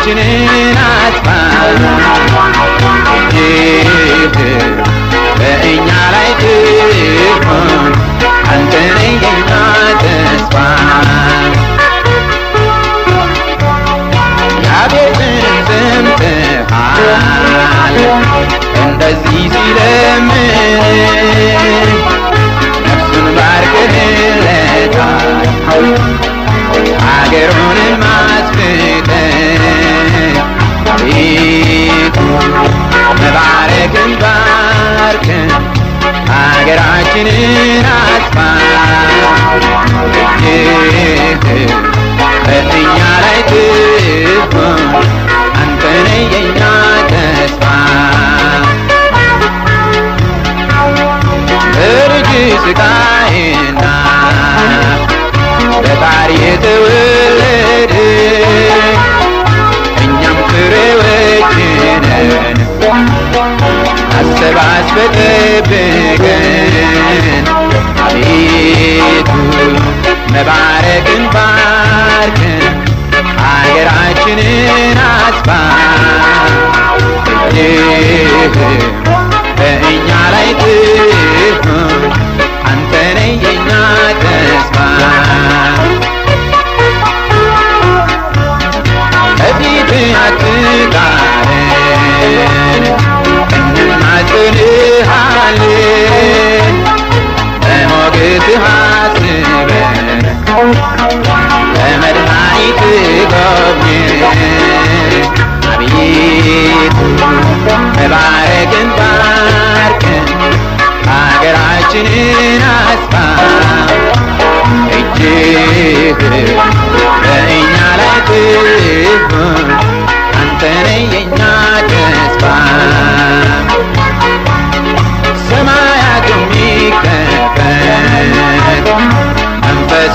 ሀገራችንን አጥፋ እጅህ በእኛ ላይ ትሆን አንተ ነህ የኛ ተስፋ ያቤትንም ሰምተሃል እንደዚህ ሲለምን ነፍሱን ባርክህለታል ሀገሩንም አስፍተህ ቤቱ መባረክን ባርከን ሀገራችንን አስፋ እጅህ በእኛ ላይ ትሆን አንተ ነህ የኛ ተስፋ በልጅ ስቃይና በጣር የተወለደ እኛም ፍሬዎችንን አሰባስበ ጠብቀን አቤቱ መባረክን ባርከን ሀገራችንን አስፋ እጅህ በእኛ ላይ ትሆን አንተ ነህ የኛ ተስፋ ከፊት አትጣለን እንማጽንሃለን በሞገስህ አስበን በመድኃኒት ጎብኘን አቤቱ መባረክን ባርከን ሀገራችንን አስፋ እጅህ በእኛ ላይ ትሆን አንተ ነህ የኛ ተስፋ ሰማያት የሚከፈት መንፈስ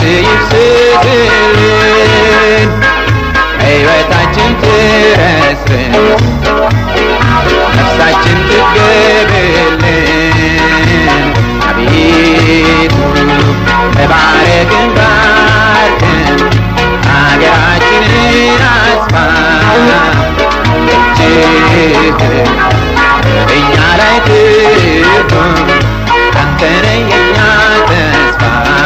ይፍስስልን ሕይወታችን ትረስርስ ነፍሳችን ትገብልን አቤቱ ተባረክን ባርከን ሀገራችንን አስፋ እጅህ እኛ ላይ ትሆን አንተ ነህ የኛ ተስፋ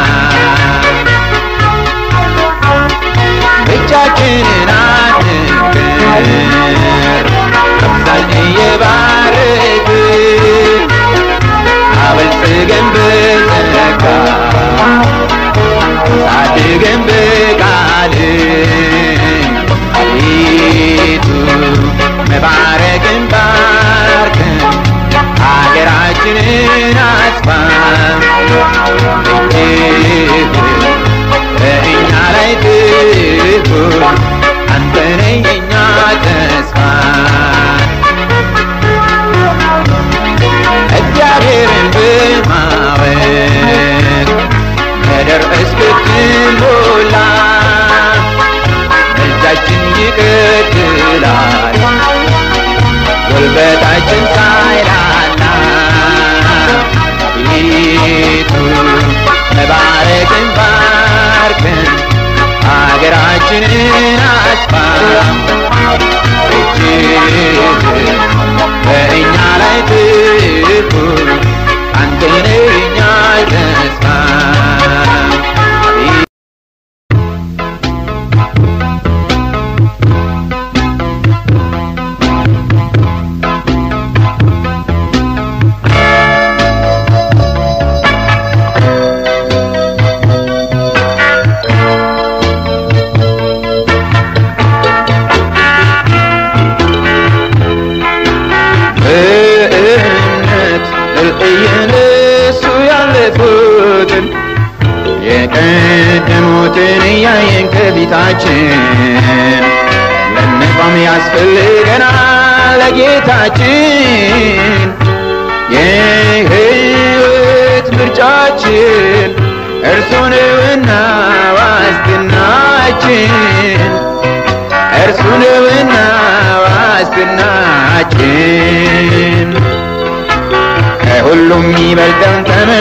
ብቻችንን አንቅር አብዛን እየባረክን አበልጽገን በጸጋ አሳድገን በቃል አቤቱ መባረክን ባርከን ሀገራችንን አስፋ እጅህ በእኛ ላይ ትሁን አንተ ነህ የኛ ተስፋ እግዚአብሔርን በማወቅ ምድር እስክትሞላ እጃችን ይቀጥላል ጉልበታችን ሳይላላ ቤቱ መባረክን ባርከን ሀገራችንን አስፋ እጅህ በእኛ ላይ ትሁን አንተ ነህ የኛ ተስፋ በእምነት እየነሱ ያለፉትን የቀደሙትን እያየን ከፊታችን ልንቆም ያስፈልገናል ለጌታችን የሕይወት ምርጫችን እርሱ ነውና ዋስትናችን እርሱ ነውና ዋስትናችን ከሁሉም ይበልጠን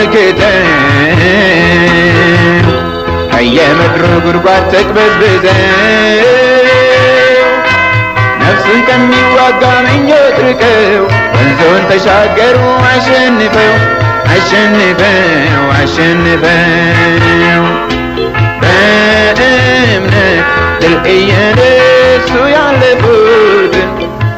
ተመልክተን ከየምድሩ ጉድጓድ ተቅበዝብዘን እርሱን ከሚዋጋ ምኞት ርቀው ወንዞን ተሻገሩ አሸንፈው አሸንፈው አሸንፈው በእምነት ድል እየነሱ ያለፉትን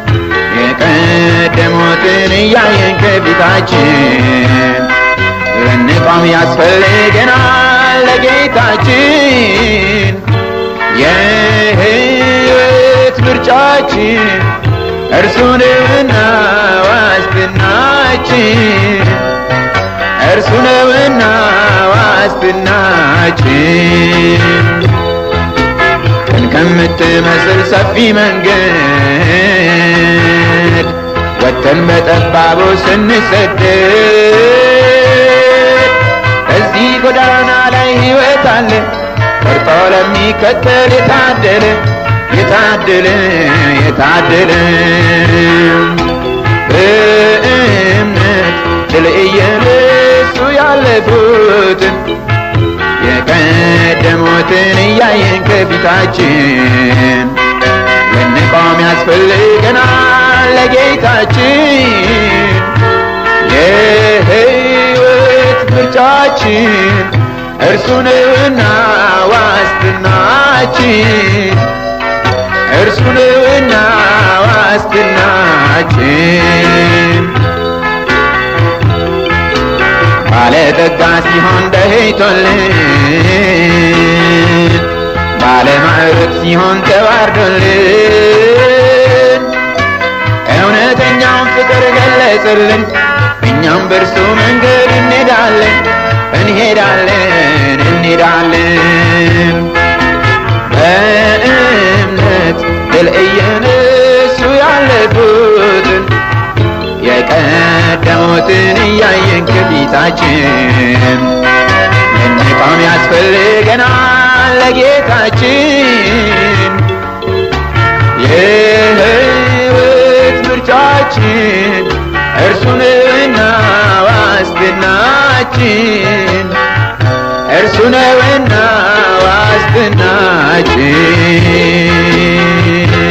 የቀደሙትን እያየን ከፊታችን ልንቆም ያስፈልገናል ለጌታችን የሕይወት ምርጫችን እርሱ ነውና ዋስትናችን እርሱ ነውና ዋስትናችን ቀን ከምትመስል ሰፊ መንገድ ወጥተን በጠባቡ ስንሰደድ በዚህ ጎዳና ላይ ሕይወት አለ ቆርጦ ለሚከተል የታደለ የታደለ የታደለ በእምነት ድል እየነሱ ያለፉትን የቀደሙትን እያየን ከፊታችን ልንቆም ያስፈልገናል ለጌታችን የሕይወት ምርጫችን እርሱ ነውና ዋስትናችን እርሱ ነውና ዋስትናችን ባለጠጋ ሲሆን ደህይቶልን ባለማዕረግ ሲሆን ተዋርዶልን እውነተኛውን ፍቅር ገለጽልን እኛም በእርሱ መንገድ እንሄዳለን እንሄዳለን እንሄዳለን በእምነት ድል እየነሱ ያለፉትን የቀደሙትን እያየን ከፊታችን ልንቆም ያስፈልገናል ለጌታችን የሕይወት ምርጫችን እርሱ ነውና ዋስትናችን እርሱ ነውና ዋስትናችን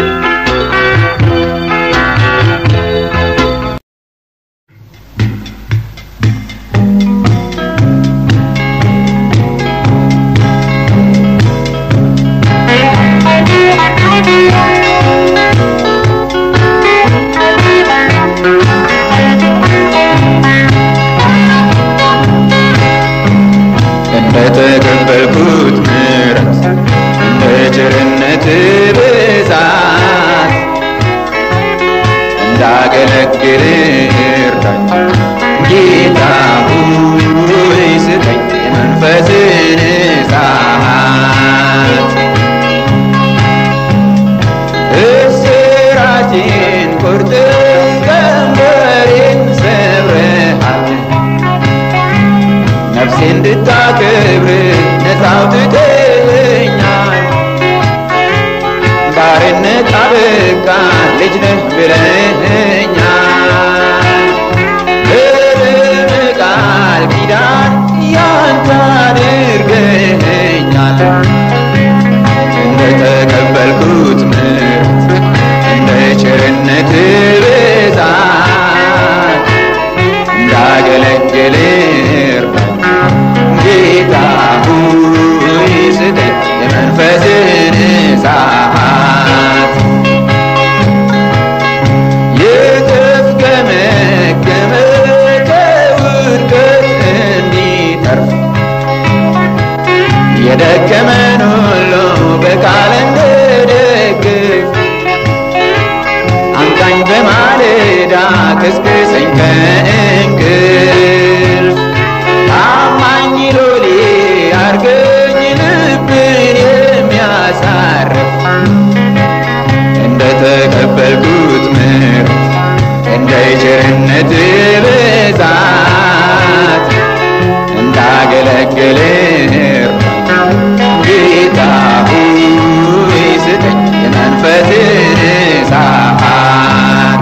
እንደተቀበልኩት ምሕረት እንደ ቸርነት ብዛት እንዳገለግል እርዳኝ ጌታ ሆይ ስጠኝ የመንፈስን እሳት እስራቴን ቁርጥም ቀንበሬን ሰብረሃል ነፍሴ እንድታከብር ነፃ አውጥተኸኛል ባርነት አበቃ ልጅ ነህ ብለኸኛል በደም ቃል ኪዳን ያንተ አድርገኸኛል እንደተቀበልኩት ምሕረት እንደ ቸርነት ብዛት እንዳገለግል እርዳኝ ጌታ ሆይ ስጠኝ የመንፈስን እሳት የተፍገመገመ ከውድቀት እንዲተርፍ የደከመን ሁሉ በቃል እንድደግፍ አንቃኝ በማለዳ ቀስቅሰኝ ከእንቅልፍ ታማኝ ሎሌ አርገኝ ልብን የሚያሳርፍ እንደተቀበልኩት ምሕረት እንደ ቸርነት ብዛት እንዳገለግል ጌታ ሆይ ስጠኝ የመንፈስን እሳት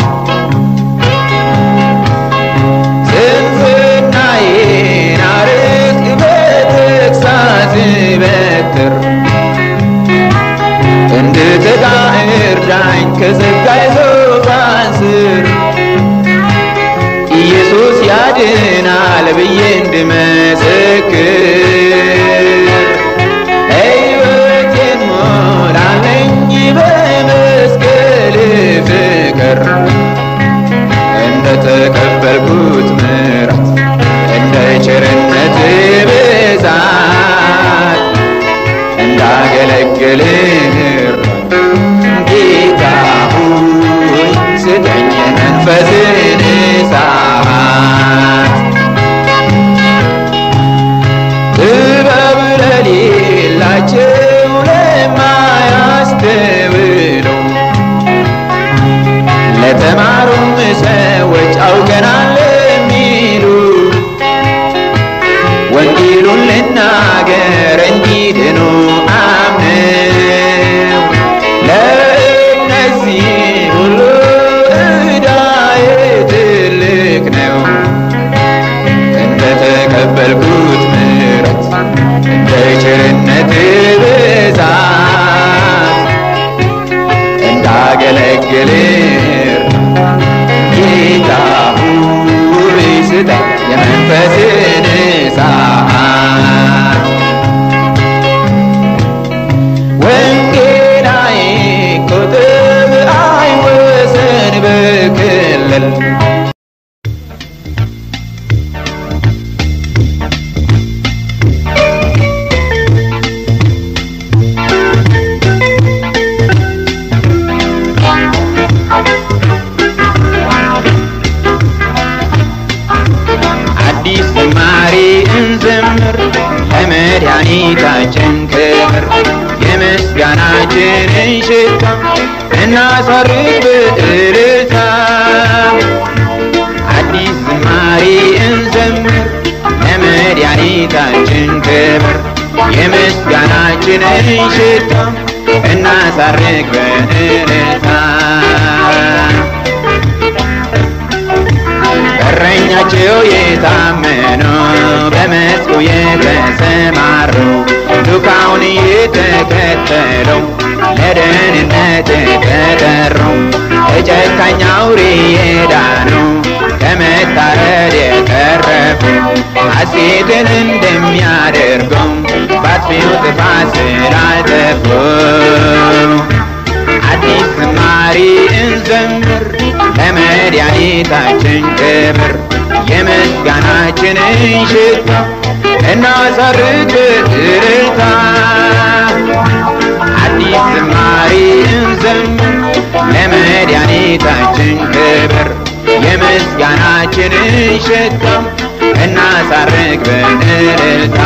ስንፍናዬን አርቅ በተግሣጽ በትር እንድትጋ እርዳኝ ከጸጋዬ የመንፈስን እሳት ጥበብ ለሌላቸው ለማያስተውሉ ለተማሩም ሰዎች አውቀናል ለሚሉ ወንጌሉን ልናገር እንዲድኑ አምነው ለእነዚህ ሁሉ ዕዳዬ ትልቅ ነው እንደተቀበልኩት ምሕረት እንደ ቸርነት ብዛት እንዳገለግል ጌታ ሆይ ስጠኝ የመንፈስን እሳት ወንጌል አይቆጥብ አይወሰን በክልል አዲስ ዝማሬ እንዘምር ለመድኃኒታችን ክብር የምስጋናችንን ሽታ እናሳርግ በእልልታ አዲስ ዝማሬ እንዘምር ለመድኃኒታችን ክብር የምስጋናችንን ሽታ እናሳርግ በእልልታ እረኛቸው የታመኑ በመስኩ የተሰማሩ ዱካውን የተከተሉ ለደህንነት የተጠሩ ከጨካኝ አውሬ የዳኑ ከመታረድ የተረፉ ሐሴትን እንደሚያደርገው ባጥፊው ጥፋት ስላልጠፉ አዲስ ዝማሬ እንዘምር ለመድኃኒታችን ክብር የምስጋናችንን ሽታ እናሳርግ በእልልታ አዲስ ዝማሬ እንዘምር ለመድኃኒታችን ክብር የምስጋናችንን ሽታ እናሳርግ በእልልታ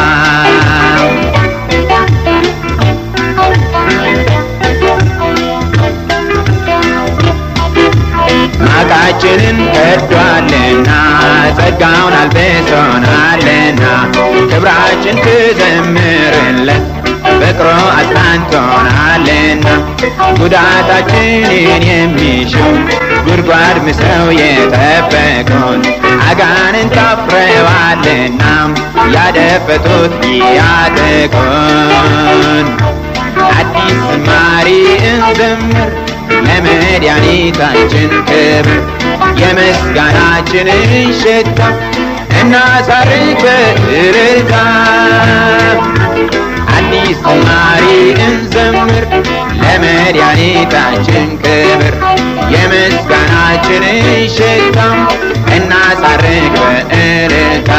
ማቃችንን ከዷልና ጸጋውን አልብሶናልና ክብራችን ትዘምርለት ፍቅሮ አጽናንቶናልና ጉዳታችንን የሚሹ ጉድጓድ ምሰው የጠበቁን አጋንን ታፍረዋልና ያደፈጡት ያጠቁን አዲስ ዝማሬ እንዘምር ለመድኃኒታችን ክብር የምስጋናችንን ሽታ እናሳርግ በእልልታ አዲስ ዝማሬ እንዘምር ለመድኃኒታችን ክብር የምስጋናችንን ሽታ እናሳርግ በእልልታ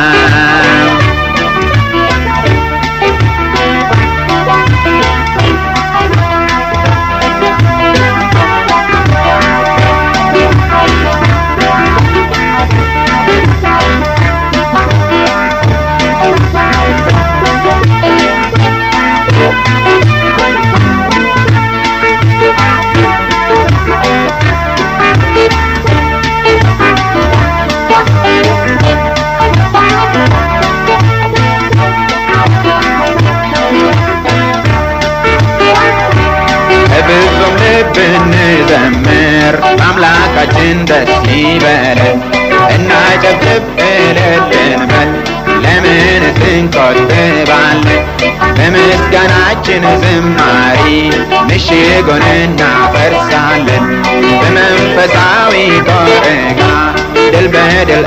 በፍጹም ልብ እንዘምር በአምላካችን ደስ ይበለን እናጨብጭብ እልል እንበል ለምንስ እንቆጥባለን በምስጋናችን ዝማሬ ምሽጉን እናፈርሳለን በመንፈሳዊ ቆርጋ ድል በድል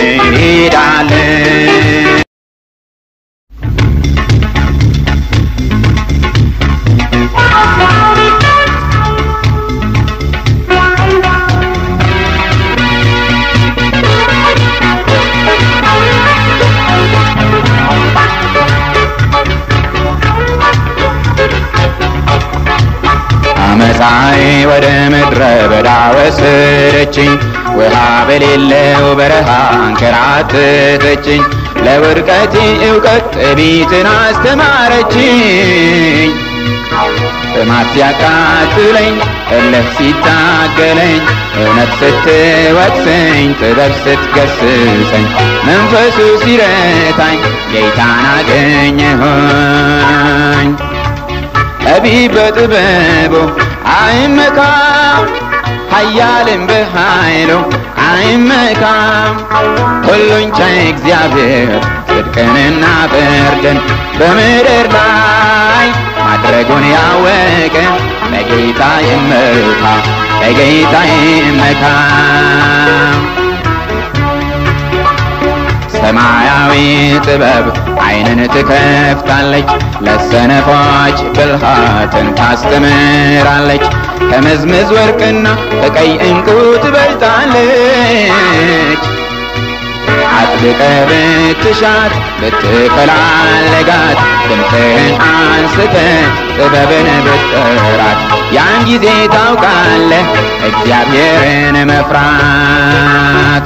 እንሄዳለን አመፃዬ ወደ ምድረ በዳ ወሰደችኝ ውሃ በሌለው በረሃ አንከራተተችኝ ለውድቀቴ እውቀት ጥቢትን አስተማረችኝ ጥማት ሲያቃጥለኝ እልህ ሲታገለኝ እውነት ስትወቅሰኝ ጥበብ ስትገስጸኝ መንፈሱ ሲረታኝ ጌታን አገኘሁኝ ጠቢብ በጥበቡ አይመካም ኃያልም በኃይሉ አይመካም ሁሉን ቻይ እግዚአብሔር ጽድቅንና ፍርድን በምድር ላይ ማድረጉን ያወቀ በጌታ ይመካ በጌታ ይመካ ሰማያዊ ጥበብ ዓይንን ትከፍታለች፣ ለሰነፎች ብልሃትን ታስተምራለች። ከመዝመዝ ወርቅና ከቀይ ዕንቁ ትበልጣለች። አጥብቀ ብትሻት ብትፈላለጋት ድምፅህን አንስተ ጥበብን ብትጠራት ያን ጊዜ ታውቃለህ እግዚአብሔርን መፍራት።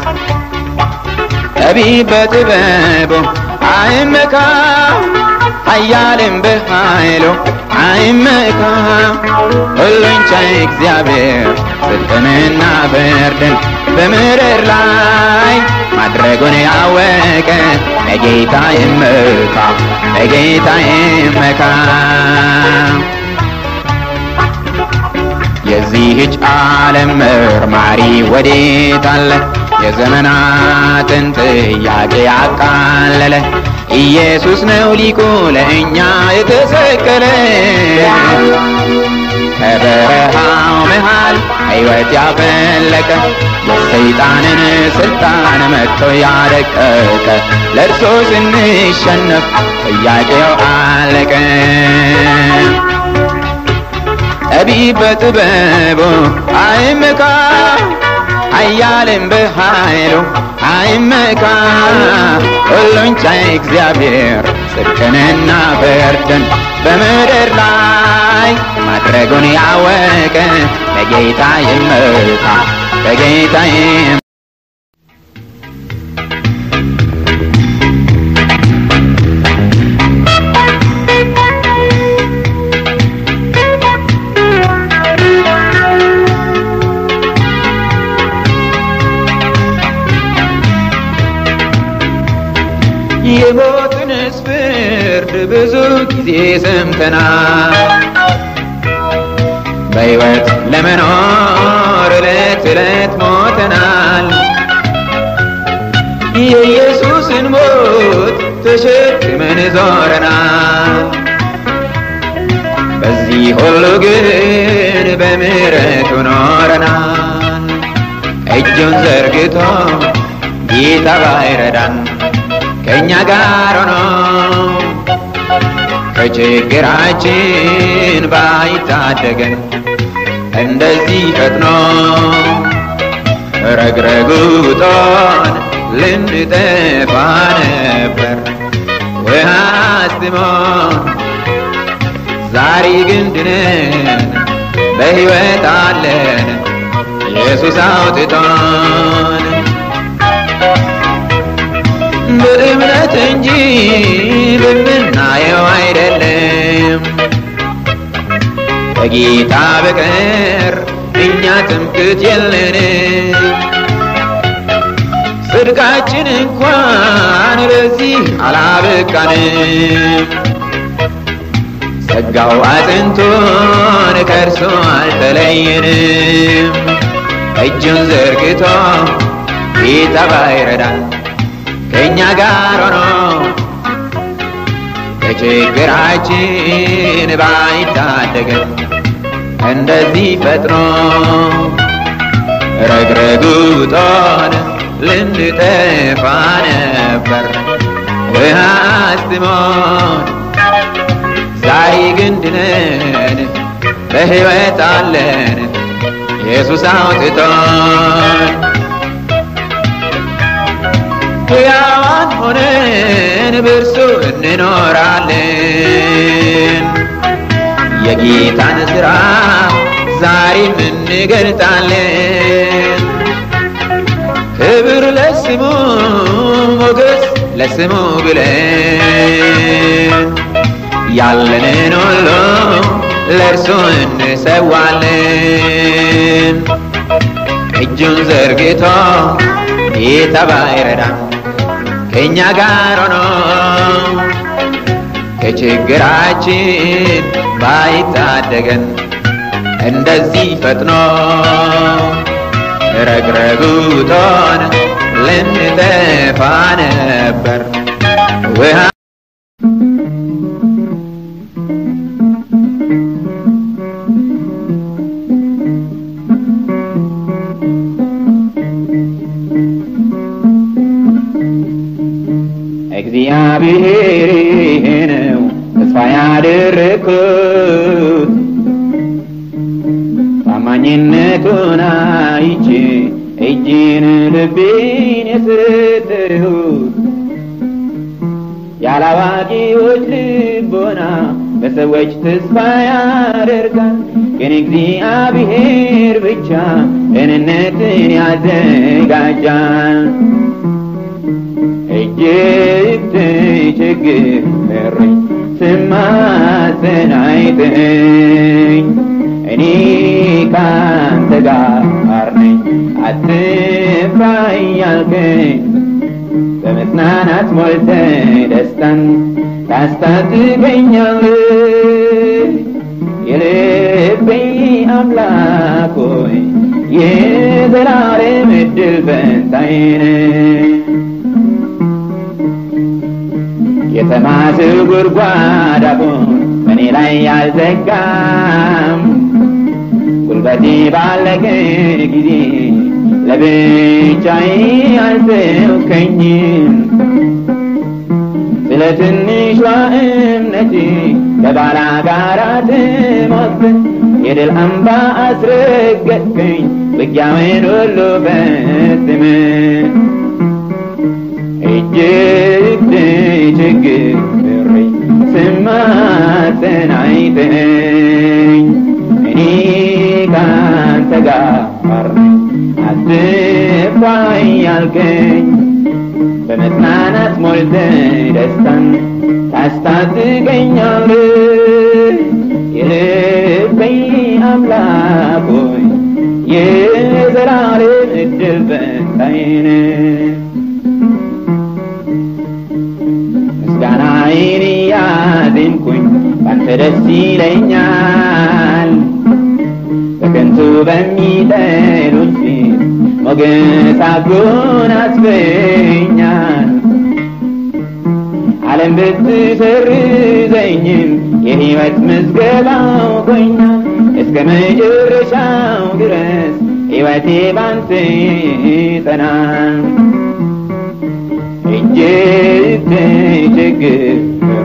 ጠቢብ በጥበቡ አይመካ ኃያልም በኃይሉ አይመካ ሁሉን ቻይ እግዚአብሔር ጽድቅንና ፍርድን በምድር ላይ ማድረጉን ያወቀ በጌታ ይመካ በጌታ ይመካ የዚህች ዓለም መርማሪ ወዴት አለ? የዘመናትን ጥያቄ ያቃለለ ኢየሱስ ነው ሊቁ ለእኛ የተሰቀለ ከበረሃው መሃል ሕይወት ያፈለቀ የሰይጣንን ስልጣን መጥቶ ያደቀቀ ለእርሶ ስንሸነፍ ጥያቄው አለቀ። ጠቢብ በጥበቡ አይመካ ኃያልም በኃይሉ አይመካ ሁሉን ቻይ እግዚአብሔር ጽድቅንና ፍርድን በምድር ላይ ማድረጉን ያወቀ በጌታ ይመካ በጌታ ይመካ የሞትንስ ፍርድ ብዙ ጊዜ ሰምተናል። በሕይወት ለመኖር ዕለት ዕለት ሞተናል። የኢየሱስን ሞት ተሸክመን ዞረናል። በዚህ ሁሉ ግን በምሕረቱ ኖረናል። እጁን ዘርግቶ ጌታ ባይረዳን ከእኛ ጋር ሆኖ ከችግራችን ባይታደገን እንደዚህ ፈጥኖ ረግረጉጦን ልንጠፋ ነበር ውሃ አስጥሞን ዛሬ ግን ድነን በሕይወት አለን ኢየሱስ አውጥቶን በእምነት እንጂ በምናየው አይደለም። ከጌታ በቀር እኛ ትምክት የለንም። ጽድቃችን እንኳን ለዚህ አላበቃንም። ጸጋው አጽንቶን ከእርሱ አልተለየንም። እጁን ዘርግቶ ጌታ ባይረዳን ከእኛ ጋር ሆኖ ከችግራችን ባይታደገን እንደዚህ ፈጥኖ ረግረጉጦን ልንጠፋ ነበር ውሃ አስጥሞን ዛሬ ግን ድነን በሕይወት አለን ኢየሱስ አውጥቶን ሕያዋን ሆነን በእርሱ እንኖራለን። የጌታን ሥራ ዛሬም እንገልጣለን። ለስሙ ብለን ያለንን ሁሉ ለእርሱ እንሰዋለን። እጁን ዘርግቶ ጌታ ባይረዳን ከእኛ ጋር ሆኖ ከችግራችን ባይታደገን እንደዚህ ፈጥኖ ረግረጉቶን ልንጠፋ ነበር ውሃ እግዚአብሔር ይሄ ነው ተስፋ ያደረግኩት ታማኝነቱን አይቼ እጅን ልቤን የሰጠሁት ያላዋቂዎች ልቦና በሰዎች ተስፋ ያደርጋል፣ ግን እግዚአብሔር ብቻ ደህንነትን ያዘጋጃል። እጅግ ተቸግሬ ስማጸን አይተኸኝ እኔ ካንተ ጋር ነኝ አትፍራ እያልከኝ በመጽናናት ሞልተ ደስታን ታስታጥቀኛለህ። የልቤ አምላክ ሆይ የዘላለም ዕድል ፈንታዬ ነህ። የተማስው ጉድጓድ አፉን በእኔ ላይ ያልዘጋም ጉልበቴ ባለቀ ጊዜ ለብቻዬ አልተውከኝም። ስለ ትንሿ እምነቴ ከባላጋራ ትሞክር የድል አምባ አስረገጥከኝ ውጊያውን ሁሉ ፈጽመህ እጅግ ተቸግሬ ስማጸን አይተኸኝ እኔ ካንተ ጋር ነኝ አትፍራ እያልከኝ በመጽናናት ሞልተህ ደስታን ታስታጥቀኛለህ። የልቤ አምላክ ሆይ የዘላለም ዕድል ፈንታዬ ነህ። ምስጋናዬን እያዜምኩኝ ባንተ ደስ ይለኛል። በከንቱ በሚጠሉኝ ፊት ሞገስ አጎናጽፈኛል። ዓለም ብትሰርዘኝም የሕይወት ምዝገባው ቆኛል። እስከ መጨረሻው ድረስ ሕይወቴ ባንተ ይጸናል። እጅግ ተቸግሬ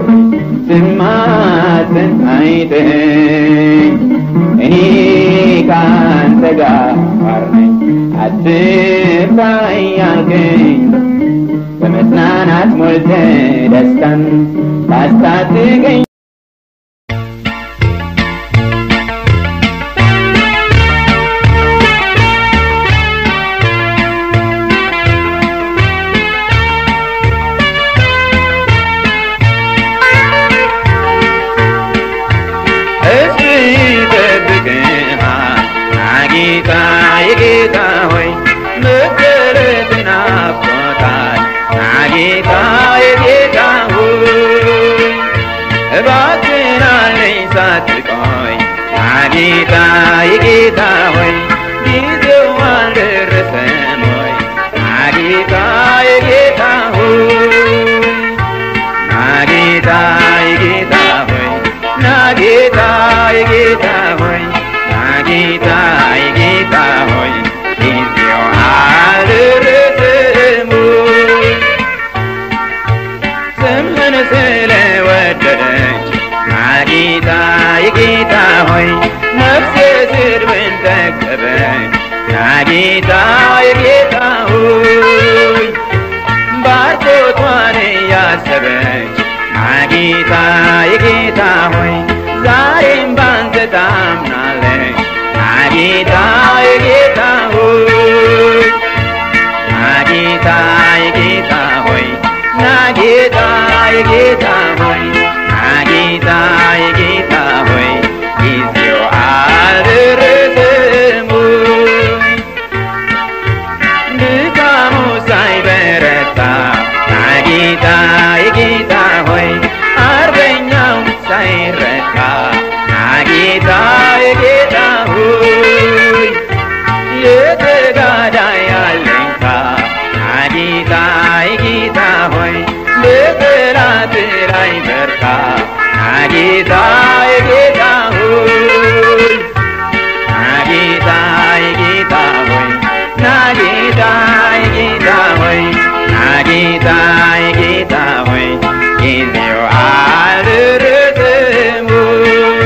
ስማጸን አይተኸኝ እኔ ካንተ ጋር ነኝ አትፍራ እያልከኝ በመጽናናት ሞልተህ ደስታን ታስታጥቀኝ እሱ ይጠብቅሃል ጌታ የጌታ ሆይ መገለጥ ናፍቆታል ጌታ የጌታ ሆይ እባክህን አለኝ ሳትቆይ ጌታ የጌታ ሆይ ጊዜው አልደረሰም ሆይ ጌታ የጌታ ሆይ ናጌታ የጌታ ሆይ ናጌታ የጌታ ሆይ ናጌታ የጌታ ሆይ ጊዜው አልደረሰም ሆይ ስምህን ስለወደደች ናጌታ የጌታ ሆይ ነፍሴ ስድብን ጠገበች ናጌታ የጌታ ሆይ ባርኮቷን እያሰበች ናጌታ የጌታ ሆይ ዛሬም ባንተ ታምናለች ናጌታ የጌታ ሆይ ናጌታ የጌታ ሆይ ናጌ ጌታ የጌታ ሆይ ናጌታ የጌታ ሆይ ናጌታ የጌታ ሆይ ናጌታ የጌታ ሆይ ጊዜው አልደረሰም ሆይ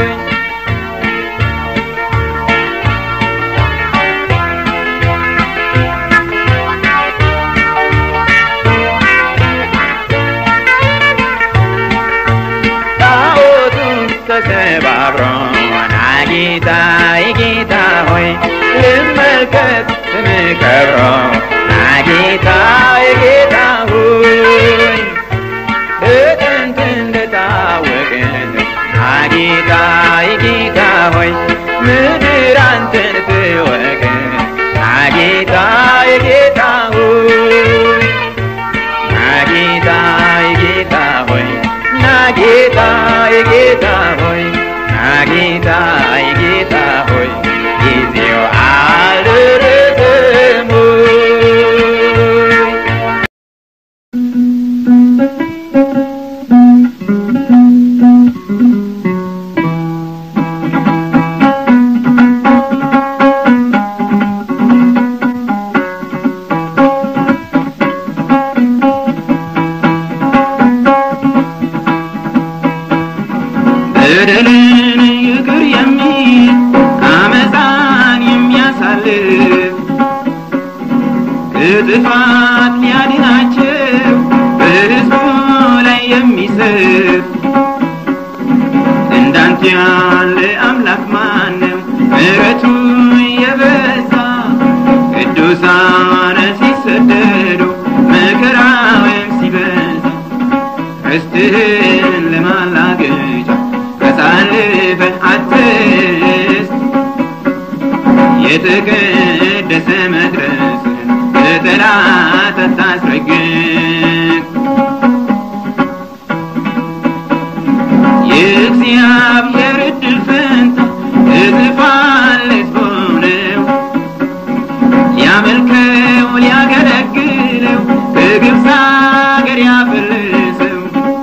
ጣዖቱን ተሰባብሮ ናጌታ የጌታ ሆይ ልመልከት ስምህ ከብሮ ናጌታ የጌታ ሆይ በጥንት እንደታወቅን ናጌታ የጌታ ሆይ ምድር አንተን ትወቅ ናጌታ የጌታ ሆይ ናጌታ የጌታ ሆይ ናጌታ የጌታ ሆይ ናጌታ የጌታ ሆይ ጊዜው አልደረሰም ሆይ በደልን ይቅር የሚል አመፃን የሚያሳልፍ ከጥፋት ሊያድናቸው በሕዝቡ ላይ የሚሰፍ እንዳንተ ያለ አምላክ ማነው? ምሕረቱ የበዛ ቅዱሳን ሲሰደዱ መከራውም ሲበዛ ርስትህን ለማላገጫ አሳልፈህ አትስጥ የተቀደሰ መቅደስን ለጠላት አታስረግጥ የእግዚአብሔር እድል ፈንታ እጥፋን ለሕዝቡ ነው ሊያመልከው ሊያገለግለው በግብፅ አገር ያፈለሰው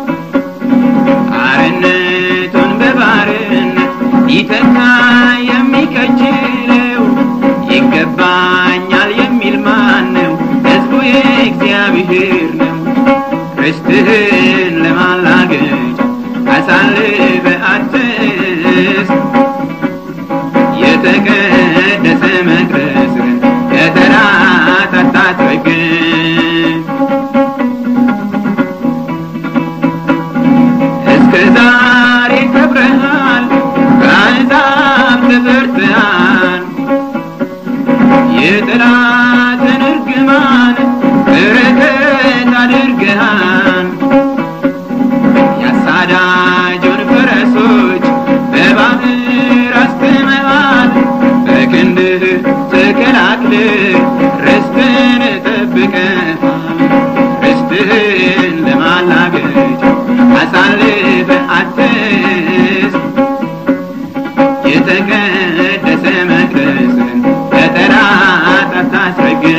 አርነቱን በባርነት ሊተካ የሚከጅለው ይገባኛል የሚል ማን ነው? ሕዝቡ የእግዚአብሔር ነው። ርስትህን ለማላገጫ አሳልፈ አትስጥ የተቀደሰ መቅደስን ለጠላት አታስረግጥ እስከ ዛሬ ከብረሃል በአሕዛብ ተፈርተሃል የጠላትን እርግማን በረከት አድርገሃል ያሳዳጁን ፈረሶች በባህር አስጥመሃል በክንድህ ተከላክለህ ርስትን ጠብቀሃል ርስትህን ለማላገጫ አሳልፈህ አትስጥ የተቀደሰ መቅደስን ለጠላት አታስረግጥ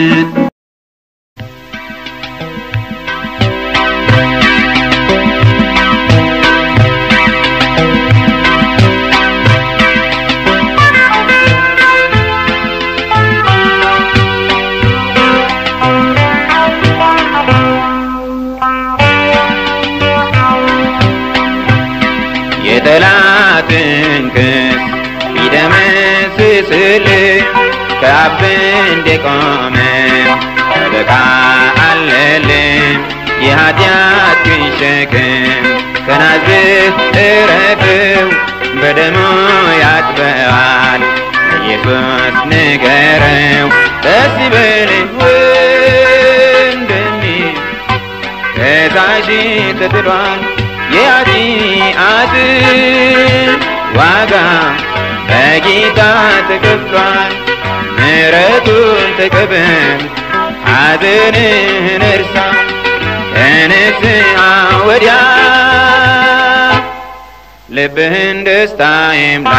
የጠላትን ክስ ቢደመስስልህ ከአብ እንደቆመ ጠበቃ አለልህ የኃጢአትን ሸክም ከናዝህ እረፍው በደሙ ያጥበዋል ኢየሱስ ንገረው ደስ ይበልህ ወንድሜ ከታች ተጥሏል የኃጢአትን ዋጋ በጌታ ተከፍሏል ምሕረቱን ተቀበል ሐዘንህን እርሳ ከንስሐ ወዲያ ልብህን ደስታ ይምላ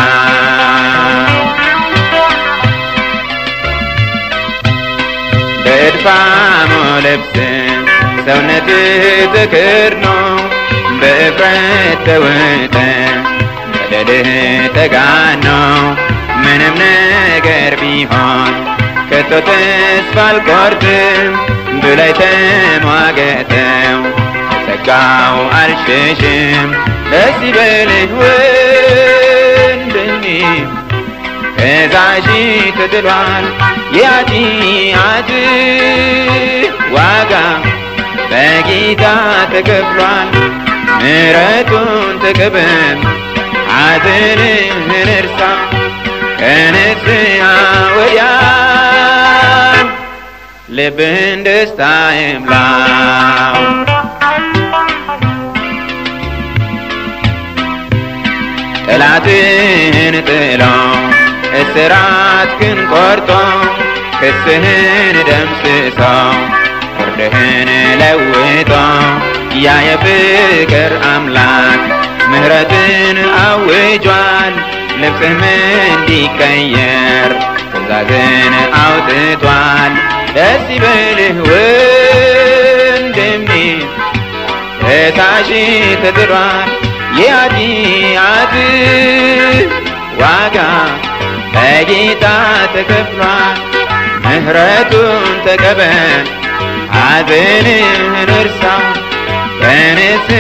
በእድፋሙ ልብስ ሰውነትህ ተከድኖ በእፍረት ተውጠ በደልህ ተጋኖ ምንም ነገር ቢሆን ከቶ ተስፋ አልቆርጥም ብላይ ተሟገተው ጸጋው አልሸሽም ደስ ይበልህ ወንድሜ ከዛሺ ተጥሏል የኃጢአት ዋጋ በጌታ ተከፍሏል ምሕረቱን ተቀበል ሐዘንህን እርሳ ከንስሐ ወዲያ ልብን ደስታ ይምላው ጠላትህን ጥሎ እስራትህን ቆርጦ ክስህን ደምስሶ ፍርድህን ለውጦ ያ የፍቅር አምላክ ምሕረትን አውጇል ልብስህም እንዲቀየር ትእዛዝን አውጥቷል ደስ ይበልህ ወንድሜ ከታች ተጥሏል የኃጢአት ዋጋ በጌታ ተከፍሏል ምሕረቱን ተቀበል ሐዘንህን እርሳ በንስ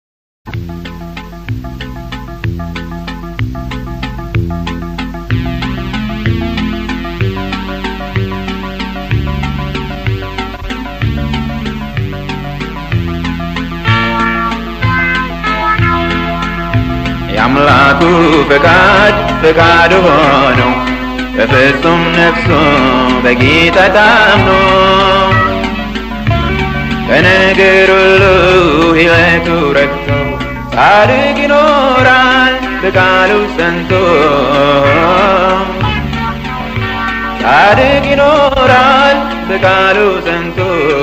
የአምላኩ ፈቃድ ፈቃድ ሆነው በፍጹም ነፍሱ በጌታ ታምኖ በነገር ሁሉ ሕይወቱ ረክቶ ጻድቅ ይኖራል በቃሉ ጸንቶ ጻድቅ ይኖራል በቃሉ ጸንቶ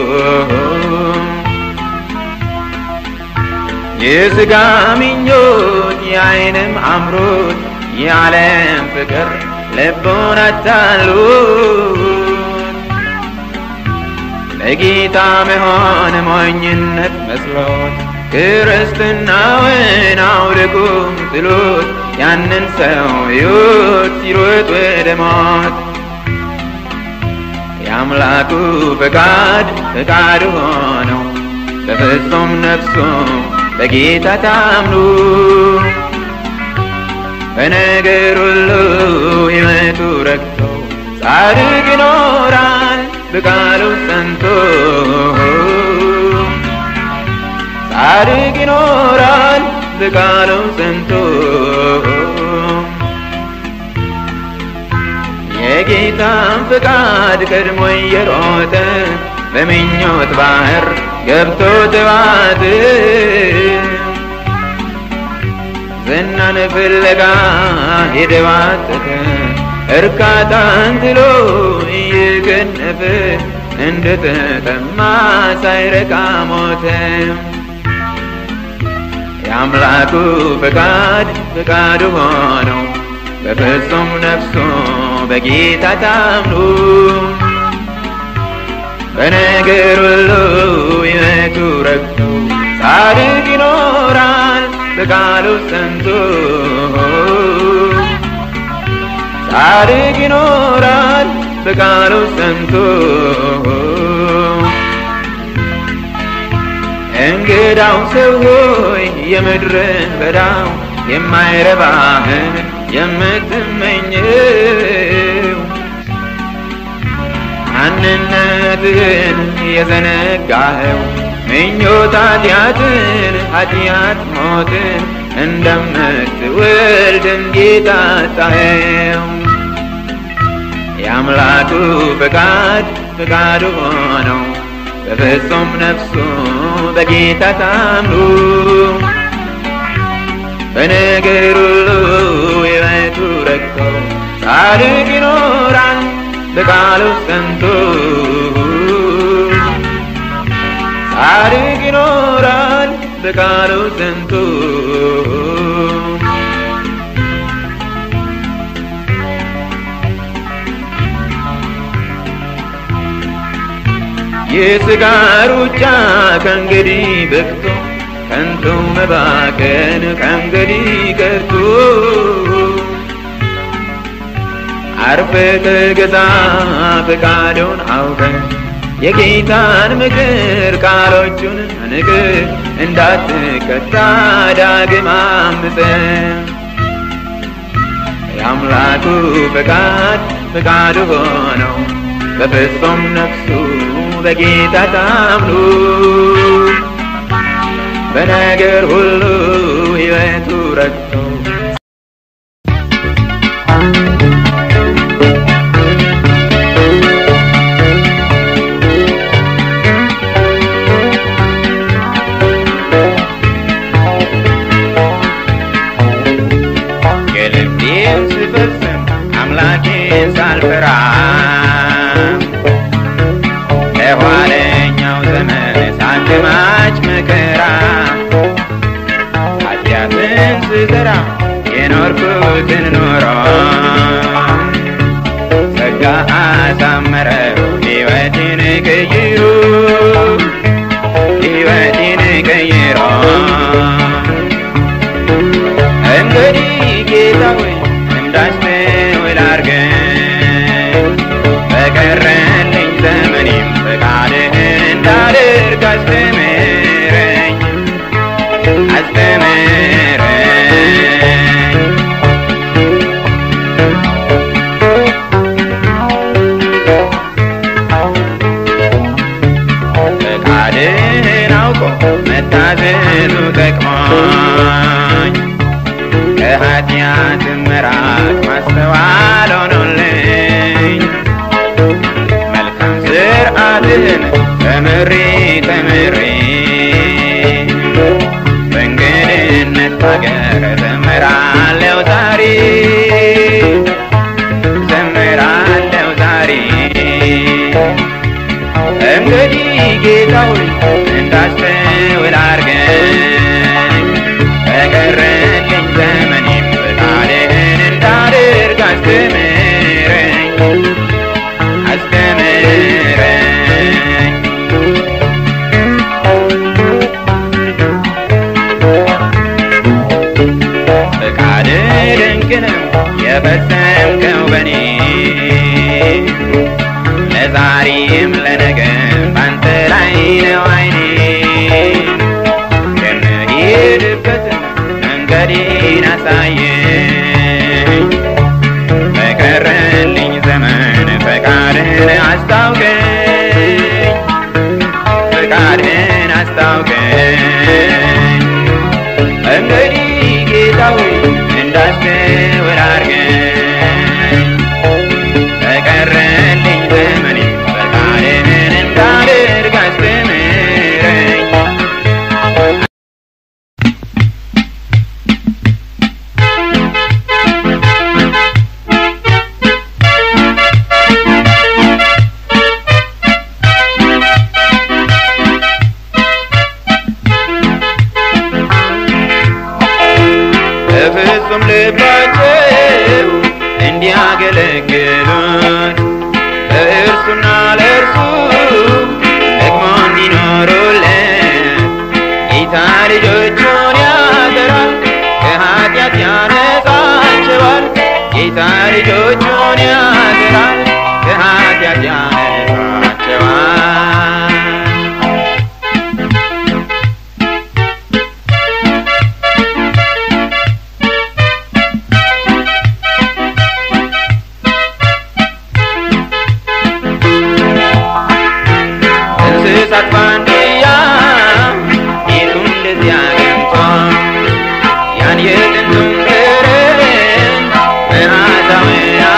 የሥጋ ምኞት የዓይንም አምሮት የዓለም ፍቅር ልቡን አታሉት ለጌታ መሆን ሞኝነት መስሎት ክርስትናውን አውልቁም ጥሎት ያንን ሰው ሕይወት ሲሮጥ ወደ ሞት የአምላኩ ፈቃድ ፈቃድ ሆነው በፍጹም ነፍሱ በጌታ ታምኑ በነገር ሁሉ ሕይወቱ ረክቶ ጻድቅ ይኖራል በቃሉ ጸንቶ ጻድቅ ይኖራል በቃሉ ጸንቶ የጌታን ፍቃድ ቀድሞ እየሮጠ በምኞት ባህር ገብቶ ተዋት ዝናን ፍለጋ የደባጠተ እርካታን ትሎ እየገነፈ እንደተጠማ ሳይረካ ሞተ። የአምላኩ ፈቃድ ፈቃዱ ሆነው በፍጹም ነፍሱ በጌታ ታምኑ በነገር ሁሉ ሕይወቱ ረክቶ ጻድቅ ይኖራል በቃሉ ጸንቶ ጻድቅ ይኖራል በቃሉ ጸንቶ እንግዳው ሰው ሆይ የምድርን በዳው የማይረባህን የምትመኘው ማንነትህን የዘነጋኸው ምኞት ኃጢአትን ኃጢአት ሞትን እንደምትወልድ እንዴት አጣኸው? የአምላኩ ፈቃድ ፈቃዱ ሆነው በፍጹም ነፍሱ በጌታ ታምኑ በነገር ሁሉ ሕይወቱ ረክቶ ጻድቅ ይኖራል በቃሉ ጸንቶ ጻድቅ ይኖራል በቃሉ ጸንቶ የሥጋ ሩጫ ከእንግዲህ በቅቶ ከንቱ መባከን ከእንግዲህ ቀርቶ አርፈ ተገዛ ፈቃዱን አውቀ የጌታን ምክር ቃሎቹን ንቅ እንዳትቀጣ ዳግም አምፀ የአምላኩ ፈቃድ ፈቃዱ ሆነው በፍጹም ነፍሱ በጌታ ታምኑ በነገር ሁሉ ሕይወቱ ረክቶ የልቤን ስፈጽም አምላኬን ሳልፈራ ለኋለኛው ዘመን ሳልማች መከራ ኃጢአትን ስዘራ የኖርኩትን ኖሮ ጸጋ አሳመረው ሕይወቴን ቀይሮ ሕይወቴን ቀይሮ እንግዲህ ጌታ ሆይ እንዳስተውል አድርገኝ በቀረልኝ ዘመኔም ፈቃድህን እንዳደርግ አስተምረኝ አስተምረኝ ፈቃድህን አውቆ መታዘዙ ጠቅሞኝ ከኃጢአት መራቅ ማስተዋል ሆኖልኝ መልካም ስርዓትህን ተምሬ ተምሬ በእንግድነት ሀገር ዘምራለሁ ዛሬ ዘምራለሁ ዛሬ እንግዲህ ጌታ ሆይ እንዳስተውል አድርገኝ በቀረልኝ ዘመኔም ፈቃድህን እንዳደርግ አስተምረኝ አስተምረኝ ፈቃድህ ድንቅ ነው የፈጸምከው በኔ ለዛሬም ለነገም ባንተ ላይ ነው አይኔ የምሄድበትን መንገዴን አሳየኝ በቀረልኝ ዘመን ፈቃድህን አስታውቀኝ ፈቃድህን አስታውቀኝ እንግዲህ ጌታ ሆይ እንዳስተውል አድርገኝ በቀረልኝ ዘመኔ ፈቃድህን እንዳደርግ አስተምረኝ በፍጹም ልባቸው እንዲያገለግሉት ለእርሱና ለእርሱ ደግሞ እንዲኖሩለት ጌታ ልጆቹን ያገራል ከኃጢአት ያነጻቸዋል ጌታ ልጆቹን ያገራል ከኃጢአት ያነጻቸዋል እንስሳት ባንድያ ጌቱ እንደዚያ ገምቶ ያን የጥንቱን ቅርን መዓዛውን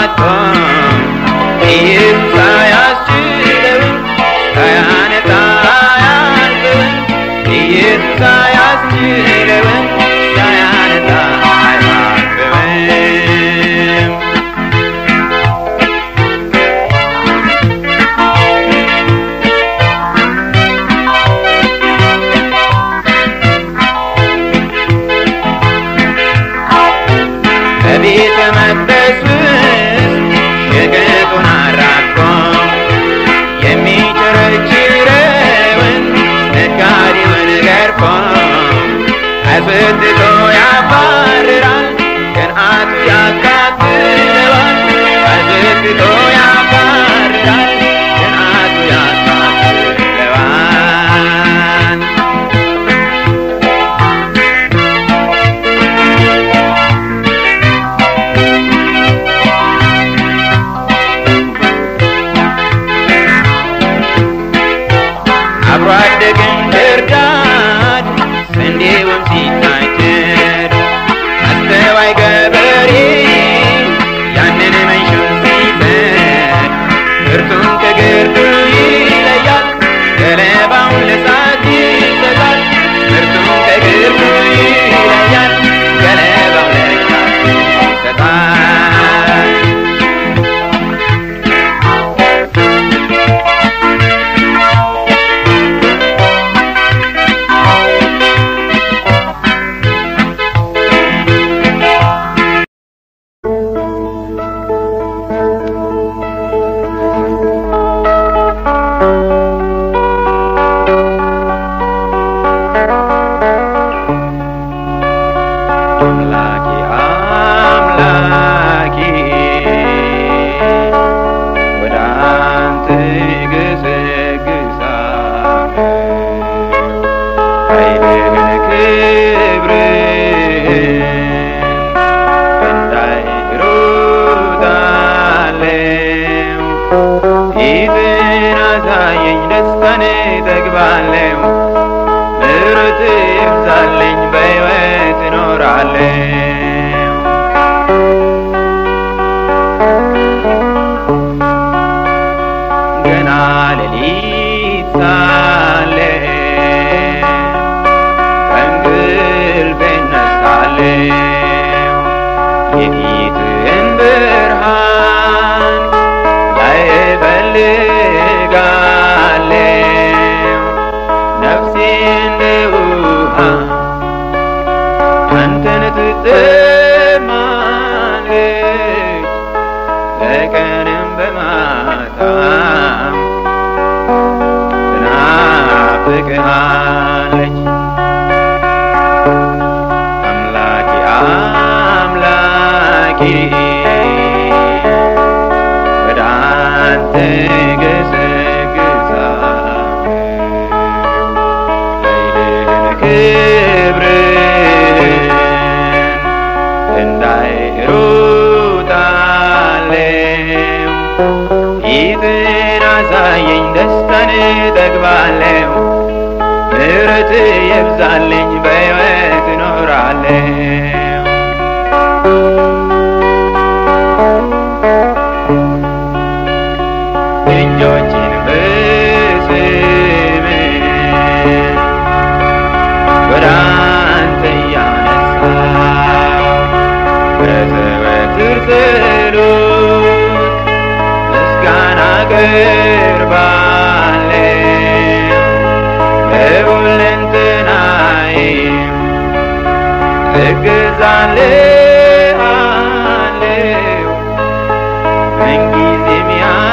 እኖራለሁ ገና ሌሊት ሳለ ከእንቅልፌ እነሳለሁ የፊትህን ብርሃን ላይ እፈልጋለሁ ነፍሴ እንደ ውሃ አንተን ትጠማለች በቀንም በማታም ትናፍቅሃለች አምላኬ አምላኬ ወደ አንተ ገሰግሳለሁ ኃይልህን ክብርን እንዳይ እሮጣለሁ ፊትን አሳየኝ ደስታን እጠግባለሁ ምሕረት የብዛልኝ በሕይወት እኖራለሁ እጆችን በስምህ ወደ አንተ እያነሳሁ በዘወትር ጸሎት ምስጋና አቀርባለሁ በሁለንተናዬ እገዛልሃለሁ ምንጊዜም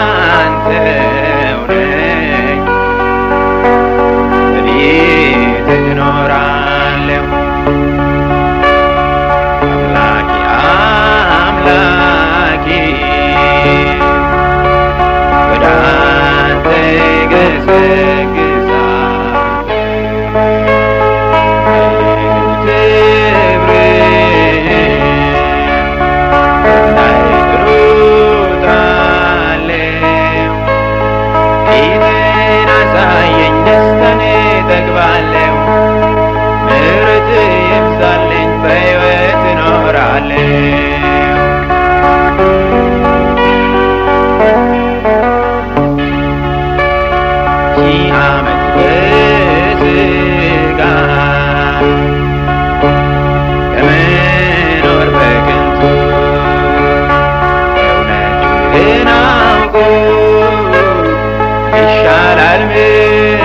ያንተው ነኝ በቤት እኖራለሁ አምላኬ አምላኬ ወደ አንተ ገሰግሳለሁ ኃይልህን ክብርህን እንዳይ እሮጣለሁ ፊትህን አሳየኝ ደስታን እጠግባለሁ ምሕረት ይብዛልኝ በሕይወት እኖራለሁ ሺህ ዓመት በሥጋ ከመኖር በከንቱ እውነትህን አውቆ ይሻላል